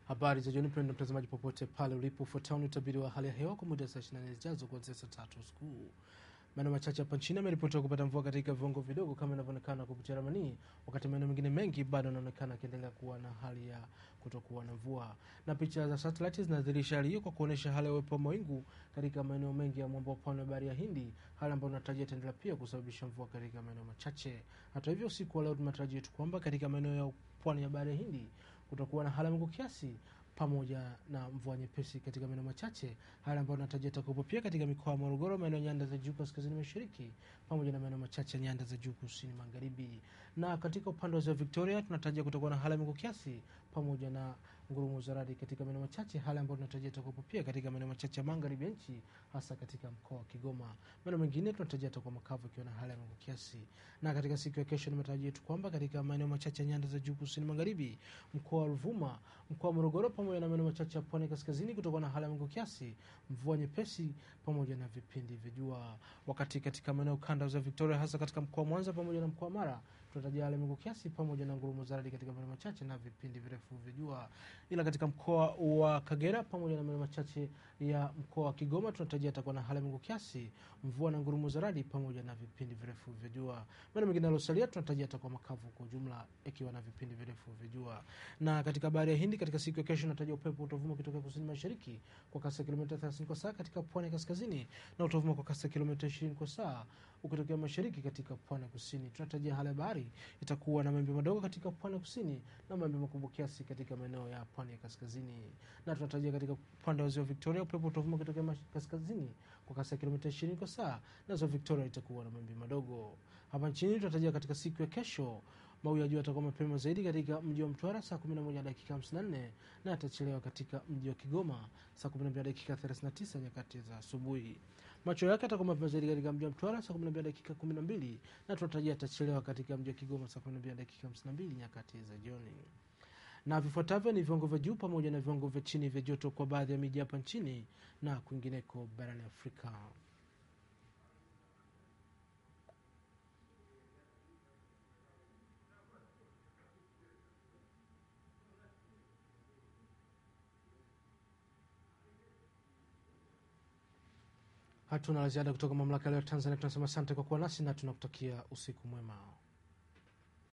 Habari za jioni mpendwa mtazamaji, popote pale ulipo, ufuatao ni utabiri wa hali ya hewa kwa muda wa saa 24 zijazo kuanzia saa tatu usiku. Maeneo machache hapa nchini yameripotiwa kupata mvua katika viwango vidogo kama inavyoonekana kupitia ramani, wakati maeneo mengine mengi bado yanaonekana yakiendelea kuwa na hali ya kutokuwa na mvua. Na picha za satellite zinadhihirisha hali hiyo kwa kuonyesha hali ya uwepo wa mawingu katika maeneo mengi ya mwambao wa pwani wa bahari ya Hindi, hali ambayo inatarajia itaendelea pia kusababisha mvua katika maeneo machache. Hata hivyo, usiku wa leo tunatarajia tu kwamba katika maeneo ya pwani ya bahari ya Hindi kutakuwa na hali ya mawingu kiasi pamoja na mvua nyepesi katika maeneo machache, hali ambayo inatarajia itakuwepo pia katika mikoa ya Morogoro, maeneo ya nyanda za juu kaskazini mashariki, pamoja na maeneo machache ya nyanda za juu kusini magharibi. Na katika upande wa ziwa Victoria tunatarajia kutakuwa na hali ya mawingu kiasi pamoja na ngurumo za radi katika maeneo machache, hali ambayo tunatarajia itakuwepo pia katika maeneo machache ya magharibi ya nchi, hasa katika mkoa wa Kigoma. Maeneo mengine tunatarajia itakuwa makavu ikiwa na hali ya mawingu kiasi. Na katika siku ya kesho ni matarajio yetu kwamba katika maeneo machache ya nyanda za juu kusini magharibi, mkoa wa Ruvuma, mkoa wa Morogoro pamoja na maeneo machache ya pwani kaskazini kutakuwa na hali ya mawingu kiasi, mvua nyepesi pamoja na vipindi vya jua. Wakati katika maeneo kanda za Victoria, hasa katika mkoa wa Mwanza pamoja na mkoa wa Mara, tunatarajia hali ya mawingu kiasi pamoja na ngurumo za radi katika maeneo machache na vipindi virefu vya jua. Ila katika mkoa wa Kagera pamoja na maeneo machache ya mkoa wa Kigoma tunatarajia atakuwa na hali ya mawingu kiasi, mvua na ngurumo za radi pamoja na vipindi virefu vya jua. Maeneo mengine yaliyosalia tunatarajia atakuwa makavu kwa ujumla, ikiwa na vipindi virefu vya jua. Na katika bahari ya Hindi katika siku ya kesho tunatarajia upepo utavuma kutoka kusini mashariki kwa kasi ya kilomita 30 kwa saa katika pwani ya kaskazini na utavuma kwa kasi ya kilomita 20 kwa saa ukitokea mashariki katika pwani ya kusini. Tunatarajia hali ya bahari itakuwa na mawimbi madogo katika pwani ya kusini na mawimbi makubwa kiasi katika maeneo ya pwani ya kaskazini. Na tunatarajia katika upande wa ziwa Victoria upepo utavuma kutokea mas- kaskazini kwa kasi ya kilomita 20 kwa saa na ziwa Victoria itakuwa na mawimbi madogo. Hapa nchini tunatarajia katika siku ya kesho mawio ya jua yatakuwa mapema zaidi katika mji wa Mtwara saa 11 na dakika 54 na yatachelewa katika mji wa Kigoma saa 12 na dakika 39 nyakati za asubuhi. Macho yake yatakuwa mapema zaidi katika mji wa Mtwara saa 12 na dakika 12 na tunatarajia yatachelewa katika mji wa Kigoma saa 12 na dakika 52 nyakati za jioni. Na vifuatavyo ni viwango vya juu pamoja na viwango vya chini vya joto kwa baadhi ya miji hapa nchini na kwingineko barani Afrika. Hatuna la ziada kutoka mamlaka ya leo Tanzania. Tunasema asante kwa kuwa nasi na tunakutakia usiku mwema.